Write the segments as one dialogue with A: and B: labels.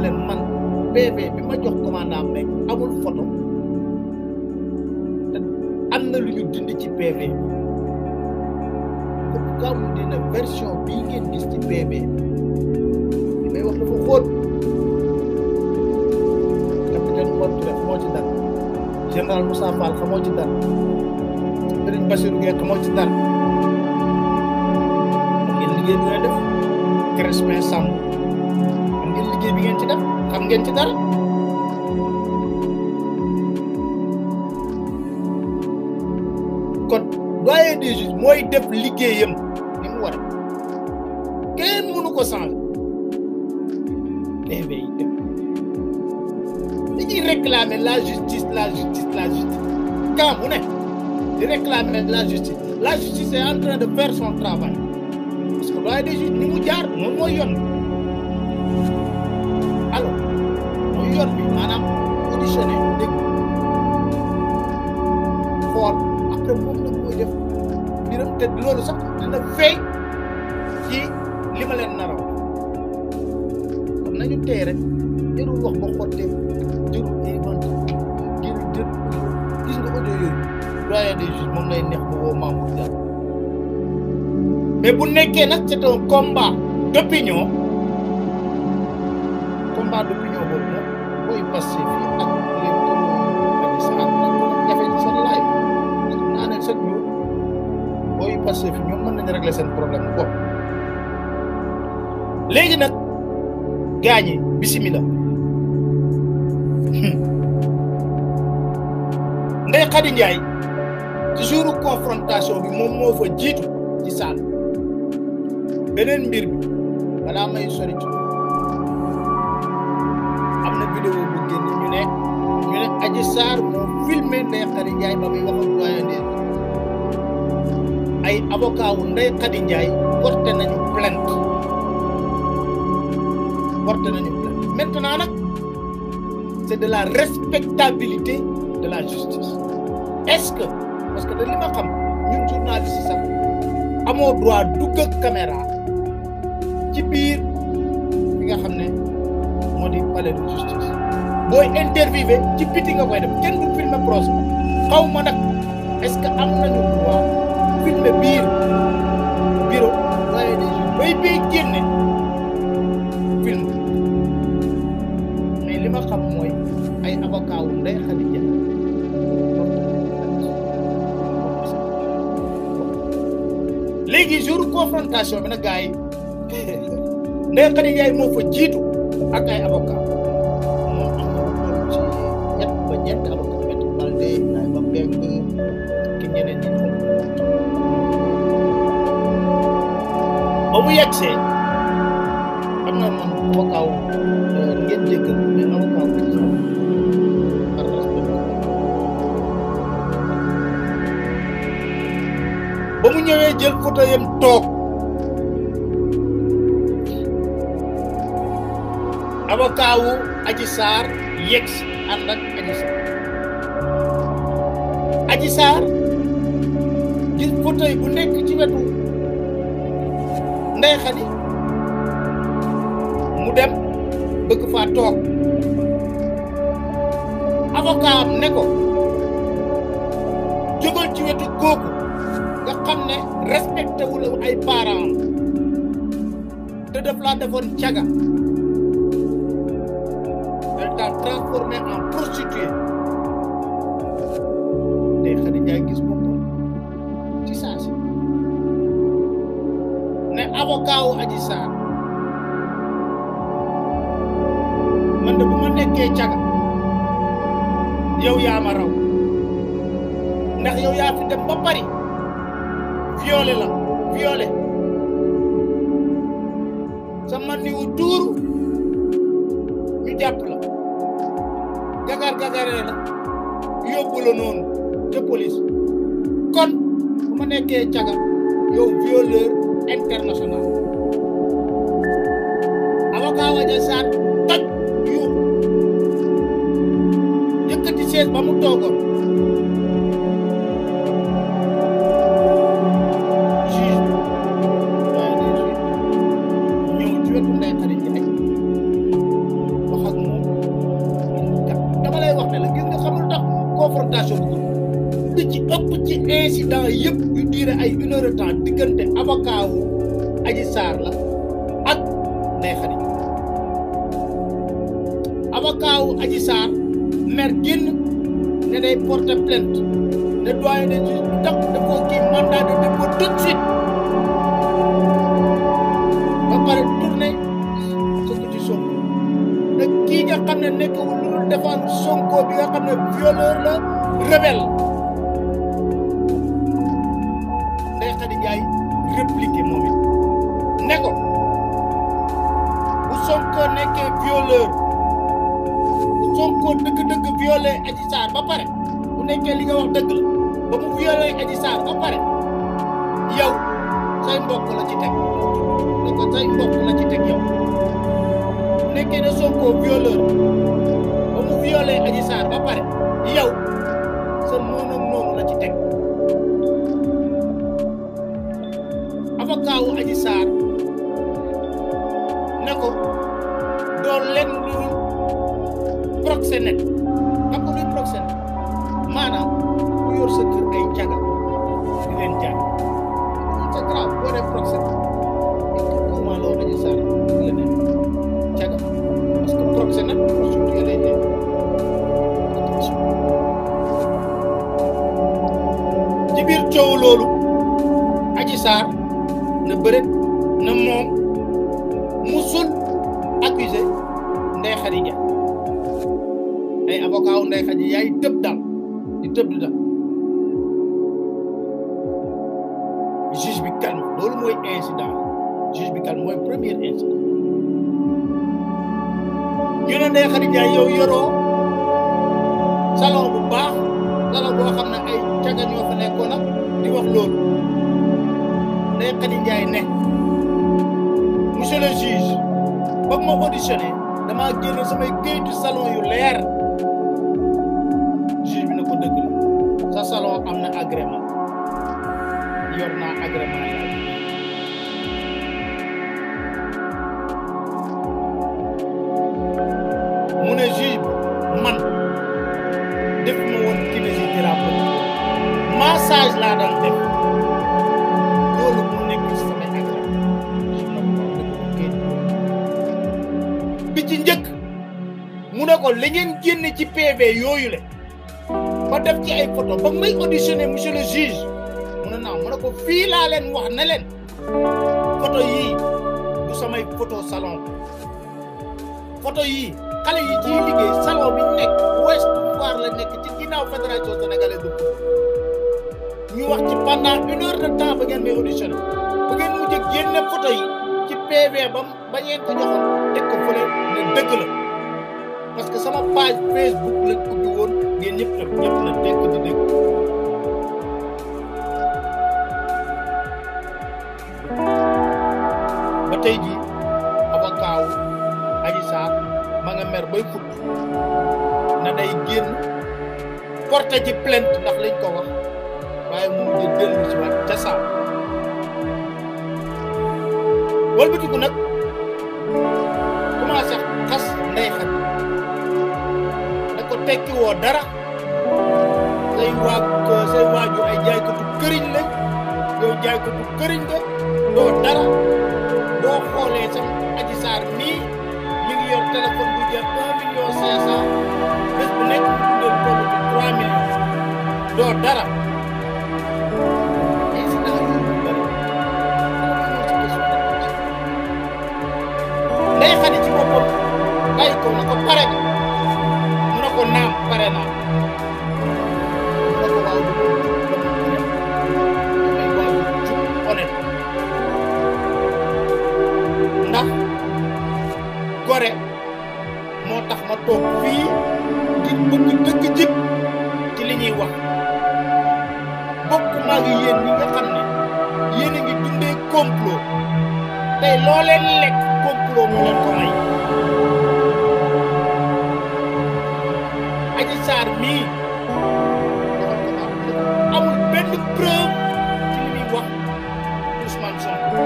A: leen man PV bi ma jox commandant Mbengue amul photo te am na lu ñu dindi ci PV bi pourquoi mu dina version bii ngeen gis ci PV bi li may wax dafa xóot capitaine Mor Touré xamoo ci dara général Moussa Fall xamoo ci dara Serigne Bassirou Gueye xamoo ci dara xam ngeen liggéey bi nga def Crespin Samb xam ngeen liggéey bi ngeen ci def xam ngeen ci dara kon doyen des juges mooy def liggéeyam ni mu war a kenn mënu ko changer PV yi def dañuy réclamer la justice la justice la justice quand mu ne di réclamer la justice la justice est en train de faire son travail parce que doyen des juges ni mu jaar moom mooy yoon alors mooy yoon bi maanaam auditionné dégg xool après moom la koy def mbiram te loolu sax dina feeñ ci li ma leen naraw kon nañu tey rek jarul wax ba xottee jarul inventé jarul jër gis nga audio yooyu doyen des juges moom lay neex mu woo Mamour Diallo mais bu nekkee nag c'est un combat d'opinion combat d'opinion boobu moom booy passé fii ak les Adji Sarr jafe seen live naa ne chaque jour booy passé fi ñoom mën nañu régler seen problème bopp léegi nag gaañi bisimila Ndeye Khady Ndiaye ci jouru confrontation bi moom moo fa jiitu ci saal beneen mbir bi balaa may sori ci am na vidéo bu génn ñu ne ñu ne Adji Sarr moo filmé Ndeye Khady Ndiaye ba muy wax ak doyen des ay avocat wu Ndeye Khady Ndiaye porté nañu plainte porté nañu plainte maintenant nag c'est de la respectabilité de la justice est-ce que parce que de li ma xam ñun journaliste sax amoo droit dugg ak caméra ci biir bi nga xam ne moo di palais de justice booy interviewé ci biti nga koy def kenn du filmer procès xaw ma nag est-ce que am nañu droit filmer biir bureau doyen des juges bay bay génne film mais li ma xam mooy ay avocat wu Ndeye Khady Ndiaye léegi jour confrontation bi nag gars yi Ndeye Khady Ndiaye moo fa jiitu ak ay avocat moom am na lu toll ci ñett ba ñeenti avocat Maître Baldé ay ba Mbeng ki ñeneen ñi xam ba mu yegsee am na man avocat wu ngeen jéggal mais avocat wu xam par respect ba mu ñëwee jël photo yam toog avocat wu Adji Sarr yegg si ànd ak Adji Sarr Adji Sarr jël photo yi bu nekk ci wetu Ndeye Khady mu dem bëgg faa toog avocat am ne ko jógal ci wetu kooku nga xam ne respecté wu la ay parents te daf laa defoon caga elle t'a transformé en prostituée Ndeye Khady Ndiaye gis boppam ci saa si ne avocat wu Adji Sarr man de bu ma nekkee caga yow yaa ma raw ndax yow yaa fi dem ba Paris violé la violé sa man ni wu tuuru ñu jàpp la gagar gagaree la yóbbu la noonu te police kon bu ma nekkee caga yow violeur international avocat wa Adji Sarr toj yu yëkkati sees ba mu toogoon juge waaye des juges ñëw ci wetu Ndeye Khady Ndiaye wax ci incident yëpp yu diire ay une heure de temps diggante avocat wu Adji Sarr la ak Ndeye Khady avocat wu Adji Sarr mer génn ne day porter plainte ne doyen des juges bu tax dafoo kii mandat de dépôt tout de suite ba pare tourné sëkkati Sonko ne kii nga xam ne nekkul lu dul défendre Sonko bi nga xam ne violeur la rebelle Ndeye Khady Ndiaye répliqué moom it ne ko bu Sonko nekkee violeur bu Sonko dëgg-dëgg violé Adji Sarr ba pare bu nekkee li nga wax dëgg la ba mu violé Adji Sarr ba pare yow say mbokk la ci teg ne ko say mbokk la ci teg yow bu nekkee ne Sonko violeur ba mu violé Adji Sarr ba pare yow sa noonu noonu la ci teg avocat wu Adji Sarr ne ko doo leen lu proxénète xam nga luy proxénète maanaam ku yor sa kër ay caga di leen jaay c'est grave boo dee proxénète comment loo Adji Sarr la ne caga parce que proxénète prostituée lay nekk attention ci biir coow loolu Adji Sarr na bëreet na moom musul accusé Ndeye Khady Ndiaye ay avocat wu Ndeye Khady yaay tëb dal di tëb di dal juge bi calme loolu mooy incident juge bi calme mooy premier incident ñu ne Ndeye Khady Ndiaye yow yoroo salon bu baax salon boo xam ne ay caga ñoo fa nekkoon nag di wax loolu Ndeye Khady Ndiaye ne monsieur le juge ba ma auditionné damaa génne samay këyitu salon yu leer juge bi na ko dëgg la sa salon am na agrément yor naa agrément yi mu ne juge bi man def ma woon kinésithérapie massage laa daan def loolu mu nekk ci samay agrément bi ci njëkk mu ne ko li ngeen génne ci PV yooyu le ba def ci ay photo ba may auditionné monsieur le juge mu ne naaw mu ne ko fii laa leen wax ne leen photo yii du samay photo salon photo yii xale yi ciy liggéey salon bi nekk Ouest Foire la nekk ci ginnaaw fédération sénégalaise de foot ñu wax ci pendant une heure de temps ba ngeen may auditionné ba ngeen mujj génne photo yi ci PV bam ba ngeen ko joxoon teg ko fële ne dëgg la parce que sama page Facebook lañ ubbi woon ngeen ñëpp nag ñëpp na dégg di dégg ba tey jii avocat wu Adji Sarr ma nga mer bay fut na day génn porté ci plainte ndax lañ ko wax waaye mu mujj dellu si waat ca saa walbatiku nag commencé xas Ndeye Khady da ko tekki woo dara say waa say waaju ay jaaykatu këriñ lañ yow jaaykatu këriñ nga doo dara boo xoolee sam Adji Sarr nii mi ngi yor téléphone bu jar un million cinq cent bés bu nekk mu tuddal boobu ci trois millions doo dara incident yooyu bëri Ndeye Khady ci boppam bàyyi ko na ko pare nga mu ne ko naam pare naa mu ne ko waaw du ko dama honnête damay waaw jub honnête ndax gore moo tax ma toog fii ngir bëgg dëgg jib ci li ñuy wax bokk maa ngi yéen ñi nga xam ne yéen a ngi dundee complot tey loo leen lekk complot moo leen ko may Adji Sarr mii amul benn preuve ci li muy wax Ousmane Sonko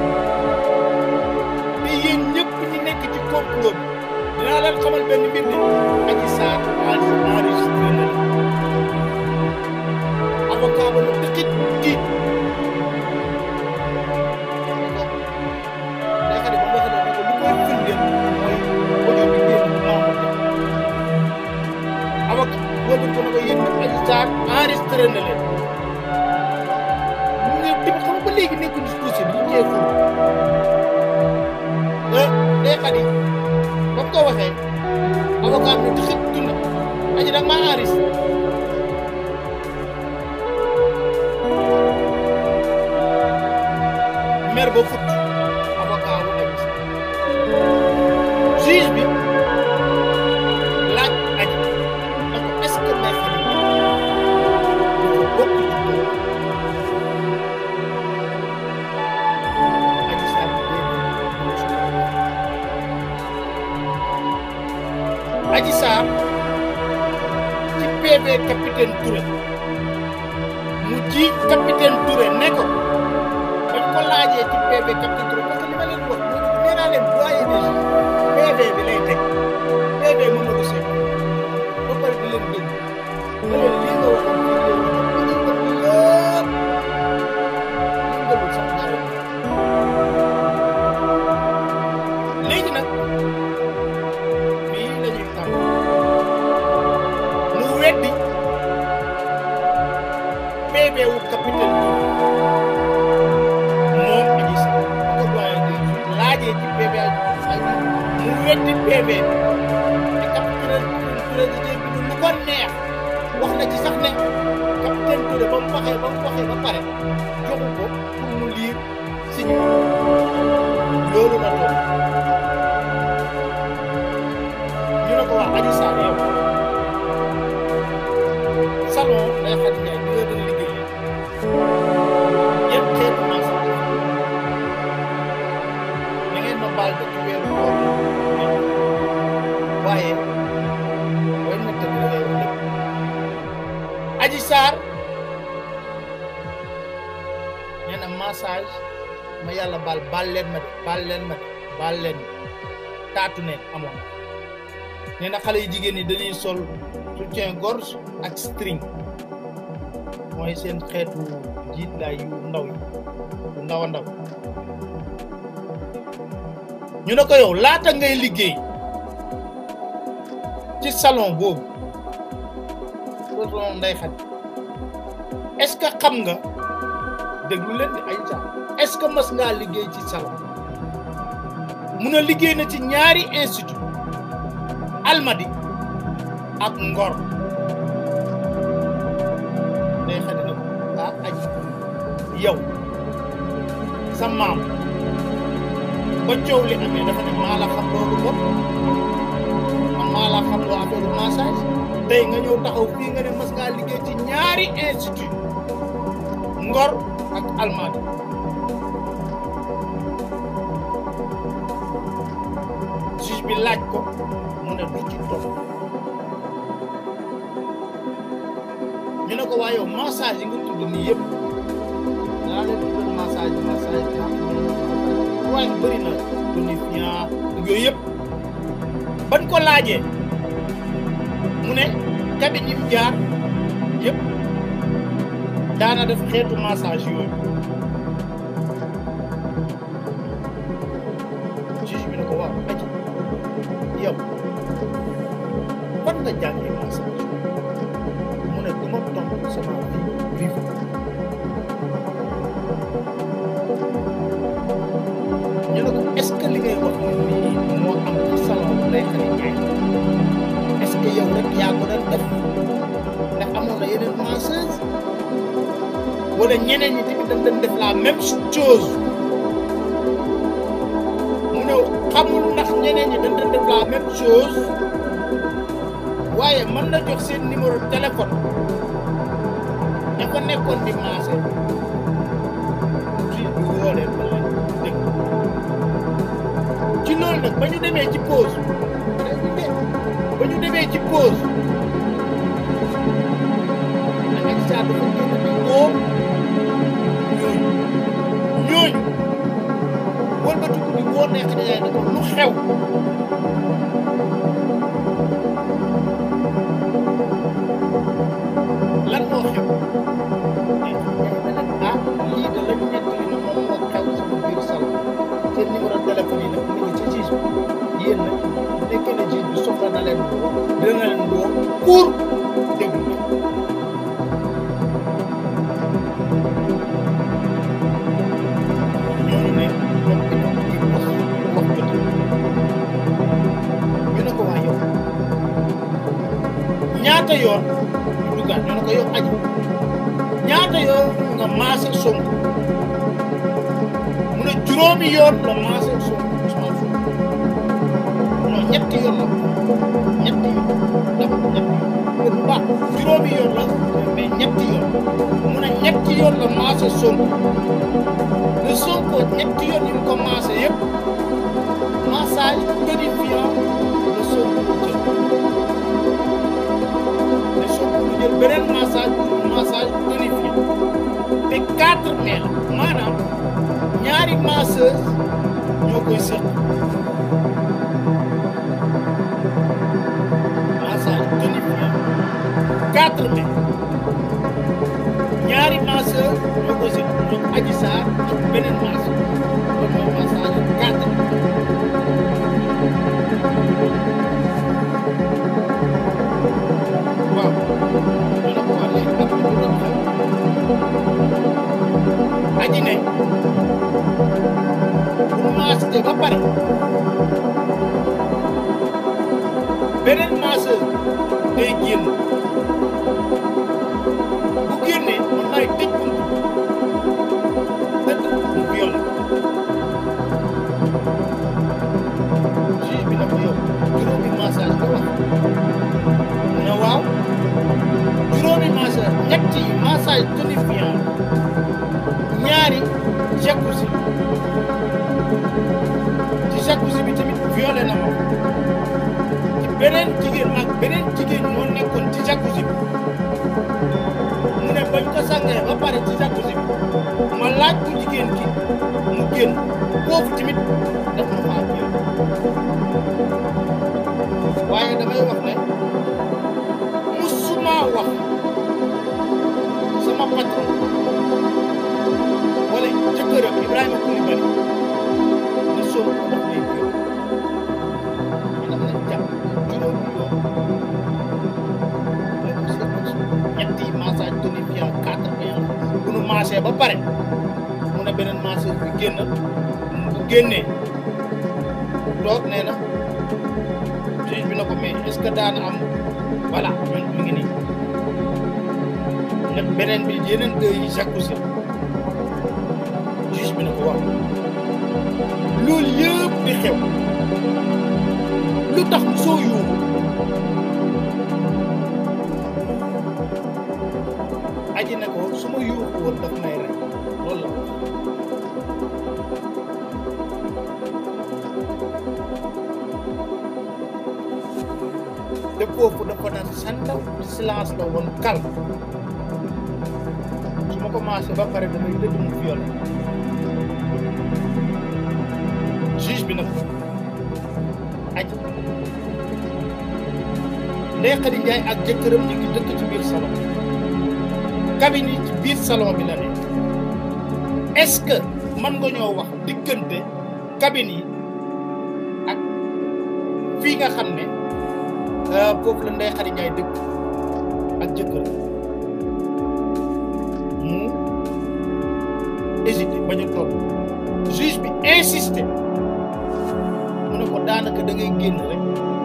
A: te yéen ñëpp ñi nekk ci complot bi dinaa leen xamal benn mbir ne Adji Sarr enregistré na avocat ba waxee avocat bi di xët dund aji dag maa enris maire ba fut avocat wu aji juge bi laaj aji na ko est ce que may xam dafa bokk ci loolu aji saar bi déedéet aji saar ci PV capitaine Touré mu ji capitaine Touré ne ko bañ ko laajee ci PV capitaine Touré parce que li ma leen wax nee naa leen doyen des juges PV bi lay teg PV Mamadou Seck ba pare di leen dégg ne leen lii nga waxoon fii léegi ba ñu ko yëpp yëngalul sax ñaari léegi nag fii la ñuy tàmm mu weddi PV wu capitaine Touré moom Adji Sarr ba ko doyen des juges laajee ci PV ay mu weddi PV te capitaine Touré di dégg lu ko neex wax na ci sax ne capitaine Touré ba mu waxee ba mu waxee ba pare joxu ko pour mu liir signé loolu la doon ñu ne ko wax Adji Sarr yow salon day xat Ndiaye bi nga doon liggéeyee yëpp xeetu massage da ngeen ma baal ba ci weeru koor waaye booy natt bi da ngay wax lépp Adji Sarr nee na massage ma yàlla baal baal leen ma de baal leen ma de baal leen ma taatu neen amoon na nee na xale yu jigéen ñi dañuy sol soutien gorge ak string mooy seen xeetu jiit laay yu ndaw yi yu ndaw a ndaw ñu ne ko yow laata ngay liggéey ci salon boobu salon nday xat est-ce que xam nga déglu leen di ay sax est-ce que mas ngaa liggéey ci salon mun a liggéey na ci ñaari institut almadi ak ngor day xadi na ko ah aji yow sa maam ba coow li amee dafa ne maa la xam loolu bopp man maa la xam loo affaire massage tey nga ñëw taxaw fii nga ne mas ngaa liggéey ci ñaari institut ngor ak almadi juge bi laaj ko mu ne du ci topp ñu ne ko waa yow massage yi nga tudd nii yëpp daa leen tuddal massage massage waaye bëri na tonifiant yooyu yëpp ban ko laajee mu ne cabine yi mu jaar yëpp daana def xeetu massage yooyu juge bi ne ko waaw aji yow fan nga jàngee massage mu ne du ma tontu sama vie privée ñu ne ko est-ce que li ngay wax nii moo am ci salon bu lay xale jaay est-ce que yow rek yaa ko doon def ndax amoon na yeneen masseuse wala ñeneen ñi tamit dañ doon def la même chose mu ne xamul ndax ñeneen ñi dañ doon def la même chose waaye mën na jox seen numéro téléphone ña ko nekkoon di maase ci bi woo leen ba leen dégg ci loolu nag ba ñu demee ci pause ba ñu demee ci pause da nga saa dafa génn di woo ñooñu ñooñu wëlbatiku di woo nekk na yaay ne ko lu xew lan moo xew ah lii de lañu nekk li na moom moo xew sama biir salon seen numéro téléphone yi nag mu ngi ci juge bi yéen nag bu nekkee ne juge bi soxla na leen woo dina leen woo pour déglu leen ñooñu ne ñoom itam di wax wax jot ñu ne ñaata yoon ñu duggaat ñu ne ko yow aji ñaata yoon nga maase Sonko mu ne juróomi yoon la maase Sonko Ousmane Sonko non ñetti yoon la ñetti yoon dafa ñetti yoon bu baax juróomi yoon la mais ñetti yoon mu ne ñetti yoon la maase Sonko le Sonko ñetti yoon yi mu ko maase yëpp massage tonifiant le Sonko jël le Sonko lu jël beneen massage massage tonifiant te quatre mai la maanaam ñaari masseuse ñoo koy seq massage tonifiant quatre mai ñaari masseur ñoo koy seq ñoom Adji Sarr ak beneen masseur loolu mooy massage quatre waaw ñu ne ko waa léegi ak lu doon xew aji ne bu maasite ba pare beneen masseur day génn bu génnee man maay tëj buntu tëdd mu viol juge bi na ko yow juróomi massage nga wax mu ne waaw juróomi massage ñetti massage tonifiant ñaari jacuzzi ci jacuzzi bi tamit violé na ma ci beneen jigéen ak beneen jigéen ñoo nekkoon ci jacuzzi bi mu ne bañ ko sàngee ba pare ci jacuzzi bi ma laaj ko jigéen ki mu génn foofu tamit def na faa violé waaye damay wax ne musuma wax sama patron wala jëkkëram Ibrahima Koulibaly ne Sonko daf lay violé daf lay jàpp juróomi yoon la ko seqal ñetti massage tonifiant quatre bien bu nu maasee ba pare mu ne beneen masseur bi génn bu génnee toog nee na juge bi na ko mais est-ce que daana am voilà ñun mi ngi nii ne beneen bi yeneen deux yi jacuzzi juge bi na ko wax loolu yëpp di xew lu tax soo yuuxu aji ne ko su ma yuuxu woon daf may rek loolu la te foofu dafa naan santaw silence la woon calme su ma commencé ba pare damay dëgg mu viol juge bi nag aji Ndeye Khady Ndiaye ak jëkkëram ñu ngi dëkk ci biir salon cabine yi ci biir salon bi la nekk est-ce que mën nga ñoo wax diggante cabine yi ak fii nga xam ne foofu la Ndeye Khady Ndiaye dëkk ak jëkkëram mu hésité bañ a toog juge bi insisté mu ne ko daanaka da ngay génn rek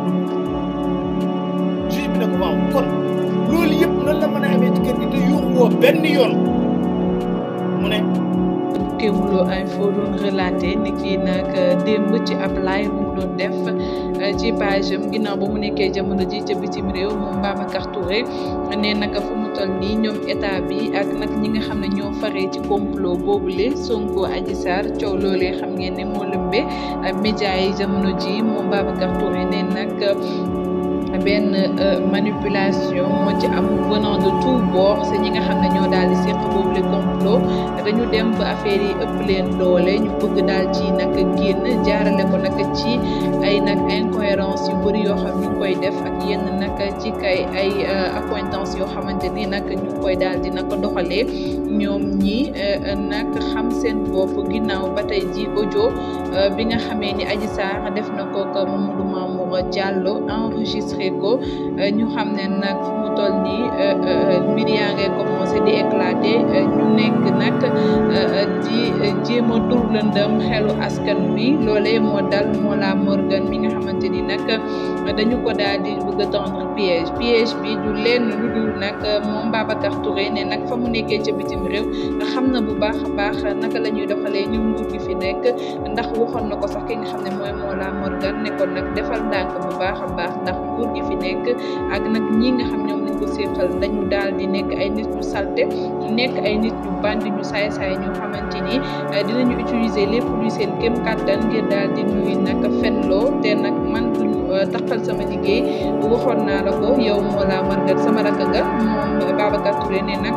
A: juge bi ne ko waaw kon loolu yëpp nan la mën a amee ci kër gi te yuuxuwoo benn yoon mu ne
B: Kéwoulo Info doon relaté ni kii nag démb ci ab live bu mu doon def ci page am ginnaaw ba mu nekkee jamono ji ca bitim réew moom Babacar Touré nee naka fu mu toll nii ñoom état bi ak nag ñi nga xam ne ñoo faree ci complot boobule Sonko Adji Sarr coow loolee xam ngeen ne moo lëmbe média yi jamono ji moom Babacar Touré nee nag benn manipulation moo ci am venant de tout bord c'est ñi nga xam ne ñoo daal di seq boobu le complot dañu dem ba affaire yi ëpp leen doole ñu bëgg daal ci nag génn jaarale ko nag ci ay nag incohérence yu bëri yoo xam ñu ngi koy def ak yenn nag ci kay ay accointance yoo xamante ni nag ñu ngi koy daal di nag doxalee ñoom ñi nag xam seen bopp ginnaaw ba tey ji audio bi nga xamee ni Adji Sarr def na ko ak Mamadou Mamour Diallo enregistré ko ñu xam ne nag fu mu toll nii mbir yaa ngay commencé di éclater ñu nekk nag di jéem a tur lëndëm xelu askan wi loolee moo dal moo la Morgan Morgan mi nga xamante ni nag dañu ko daal di bëgg a tendre piège piège bi du lenn lu dul nag moom Babacar Touré ne nag fa mu nekkee ca bitim réew xam na bu baax a baax naka la ñuy doxalee ñoom nguur gi fi nekk ndax waxoon na ko sax ki nga xam ne mooy Mola Morgan ne ko nag defal ndànk bu baax a baax ndax nguur gi fi nekk ak nag ñi nga xam ñoom lañ ko séqal dañu daal di nekk ay nit ñu salte nekk ay nit ñu bandi ñu saay-saay ñoo xamante ni dinañu utiliser lépp luy seen kéem kàttan ngir daal di ñuy nag fenloo te nag man duñu taxal sama liggéey waxoon naa la ko yow Mola Morgan sama rakk nga moom Babacar Touré ne nag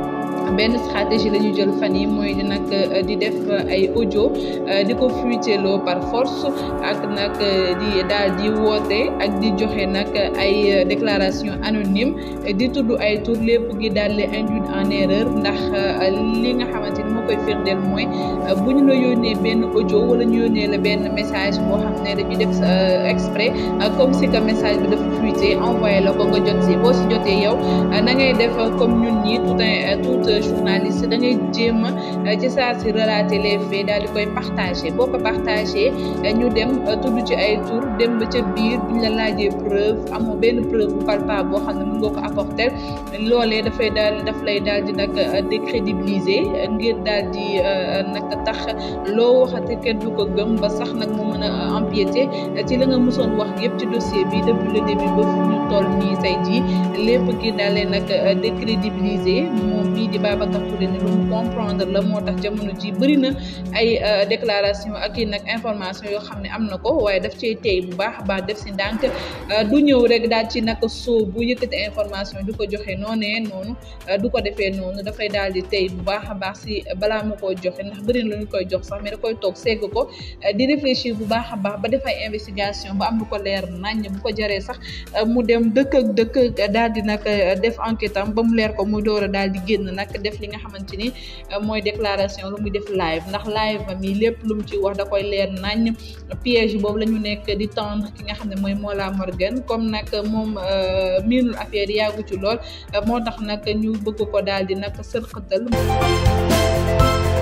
B: benn stratégie la ñu jël fan yi mooy di nag di def ay audio di ko fuiteloo par force ak nag di daal di woote ak di joxe nag ay déclaration anonyme di tudd ay tur lépp gi daal di induire en erreur ndax li nga xamante ni moo koy firndeel mooy bu ñu la yónnee benn audio wala ñu yónnee la benn message boo xam ne dañu def exprès comme si que message bi dafa fuité envoyé la ko nga jot si boo si jotee yow na ngay def comme ñun ñi tout un tout journaliste da ngay jéem a ci saa si relater les faits daal di koy partager boo ko partager ñu dem tudd ci ay tour dem ba ca biir buñ la laajee preuve amoo benn preuve bu palpable boo xam ne mën nga ko apporter loolee dafay daal daf lay daal di nag décrédibiliser ngir daal di nag tax loo waxati kenn du ko gëm ba sax nag mu mën a empiéter ci la nga mësoon wax yëpp ci dossier bi depuis le début ba fu ñu toll nii say ji lépp gi daal leen nag décrédibiliser moom mii di Babacar Touré ne lu mu comprendre la moo tax jamono ji bëri na ay déclaration ak i nag information yoo xam ne am na ko waaye daf cay tey bu baax a baax def si ndànk du ñëw rek daal ci nag soo bu yëkkati information du ko joxe noonee noonu du ko defee noonu dafay daal di tey bu baax a baax si balaa ma koo joxe ndax bëri na lu ñu koy jox sax mais da koy toog segg ko di réfléchir bu baax a baax ba def ay investigation ba am lu ko leer nañ bu ko jaree sax mu dem dëkk ak dëkk daal di nag def enquête am ba mu leer ko mu door a daal di génn nag def li nga xamante ni mooy déclaration lu muy def live ndax live am yi lépp lu mu ci wax da koy leer nañ piège boobu la ñu nekk di tendre ki nga xam ne mooy Mola Morgan comme nag moom miinul affaire yi yàggu ci lool moo tax nag ñu bëgg ko daal di nag sërxatal